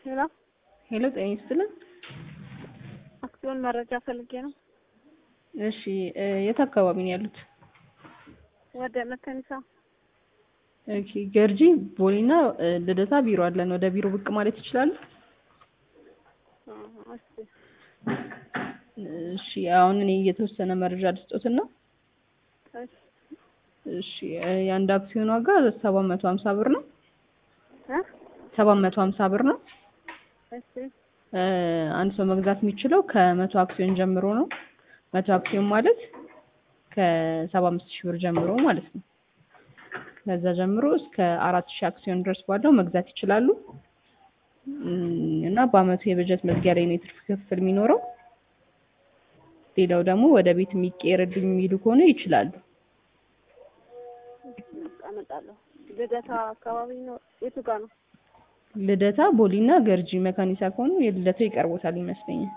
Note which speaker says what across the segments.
Speaker 1: ሄሎ
Speaker 2: ሄሎ ጤና ይስጥልን።
Speaker 1: አክሲዮን መረጃ ፈልጌ ነው።
Speaker 2: እሺ እ የት አካባቢ ነው ያሉት?
Speaker 1: ወደ መከኒሳ
Speaker 2: ኦኬ ገርጂ ቦሌና እ ልደታ ቢሮ አለን። ወደ ቢሮ ብቅ ማለት ይችላሉ?
Speaker 1: አ፣ እስኪ
Speaker 2: እሺ አሁን እኔ የተወሰነ መረጃ ልስጦትና
Speaker 1: እሺ
Speaker 2: እሺ እ የአንድ አክሲዮን ዋጋ ሰባት መቶ ሀምሳ ብር ነው።
Speaker 1: እ
Speaker 2: ሰባት መቶ ሀምሳ ብር ነው።
Speaker 1: እሺ
Speaker 2: እ አንድ ሰው መግዛት የሚችለው ከመቶ አክሲዮን ጀምሮ ነው። መቶ አክሲዮን ማለት ከሰባ አምስት ሺህ ብር ጀምሮ ማለት ነው። ከዛ ጀምሮ እስከ አራት ሺህ አክሲዮን ድረስ ባለው መግዛት ይችላሉ። እም፣ እና በአመቱ የበጀት መዝጊያ ላይ ነው የትርፍ ክፍል የሚኖረው። ሌላው ደግሞ ወደ ቤት የሚቀየርልኝ የሚሉ ከሆነ ይችላሉ።
Speaker 1: አመጣለሁ። ልደታ አካባቢ ነው። የቱ ጋር ነው?
Speaker 2: ልደታ ቦሊና ገርጂ መካኒሳ ከሆኑ የልደታው ይቀርቦታል ይመስለኛል።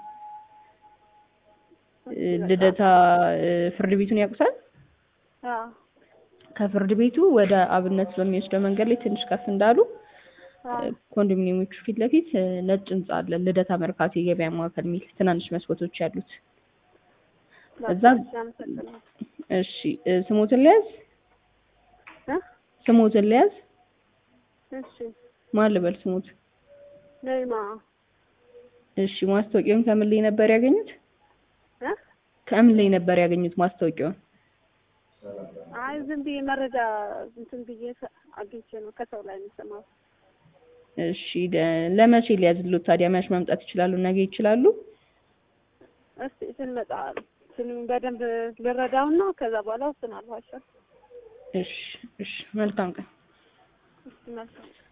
Speaker 2: እ ልደታ እ ፍርድ ቤቱን ያውቁታል?
Speaker 1: አዎ
Speaker 2: ከፍርድ ቤቱ ወደ አብነት በሚወስደው መንገድ ላይ ትንሽ ከፍ እንዳሉ
Speaker 1: አዎ
Speaker 2: እ ኮንዶሚኒየሞቹ ፊት ለፊት እ ነጭ ህንጻ አለ። ልደታ መርካቶ የገበያ ማዕከል የሚል ትናንሽ መስኮቶች ያሉት። እዛ
Speaker 1: እሺ፣ አመሰግናለሁ።
Speaker 2: እሺ እ ስሞትን ልያዝ
Speaker 1: እ
Speaker 2: ስሞትን ልያዝ
Speaker 1: እሺ
Speaker 2: ማን ልበል ስሞት?
Speaker 1: ነይማ
Speaker 2: እሺ ማስታወቂያውን ከምን ላይ ነበር ያገኙት?
Speaker 1: እ
Speaker 2: ከምን ላይ ነበር ያገኙት ማስታወቂያውን?
Speaker 1: አይ ዝም ብዬ መረጃ እንትን ብዬ ሰ- አግኝቼ ነው ከሰው ላይ ነው የሰማሁት።
Speaker 2: እሺ ለ- ለመቼ ሊያዝሉት ታዲያ? መች መምጣት ይችላሉ? ነገ ይችላሉ?
Speaker 1: እስቲ ስንመጣ ስንም በደንብ ልረዳውና ከዛ በኋላ ወስናለሁ። አሻ
Speaker 2: እሺ እሺ መልካም ቀን።
Speaker 1: እስቲ መልካም